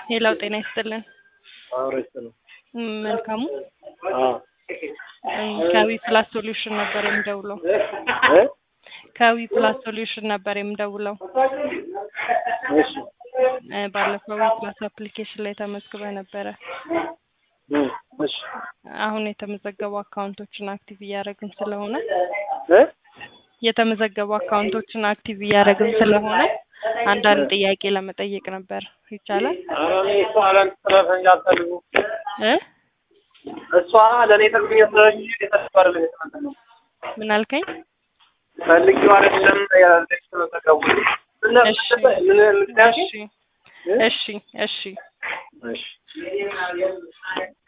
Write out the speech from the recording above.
ሄላው ጤና ይስጥልን። አውረስ ነው። ም፣ መልካሙ አዎ እም፣ ከዊ ፕላስ ሶሉሽን ነበር የምደውለው። እ ከዊ ፕላስ ሶሉሽን ነበር የምደውለው። እሺ እ፣ ባለፈው ዊ ፕላስ አፕሊኬሽን ላይ ተመዝግበ ነበረ። እ እሺ አሁን የተመዘገቡ አካውንቶችን አክቲቭ እያደረግን ስለሆነ እ የተመዘገቡ አካውንቶችን አክቲቭ እያደረግን ስለሆነ አንዳንድ ጥያቄ ለመጠየቅ ነበር። ይቻላል? ኧረ እኔ እሷ ለእኔ ስለፈኝ አልፈልጉም። እ እሷ ለእኔ ፈልግኝ ስለኝ የተሰባ አይደለም የተመዘገቡ ምን አልከኝ? ፈልጊው አይደለም ያለች ተመዘገቡ ምን እሺ ምን ምን እሺ እሺ እሺ እሺ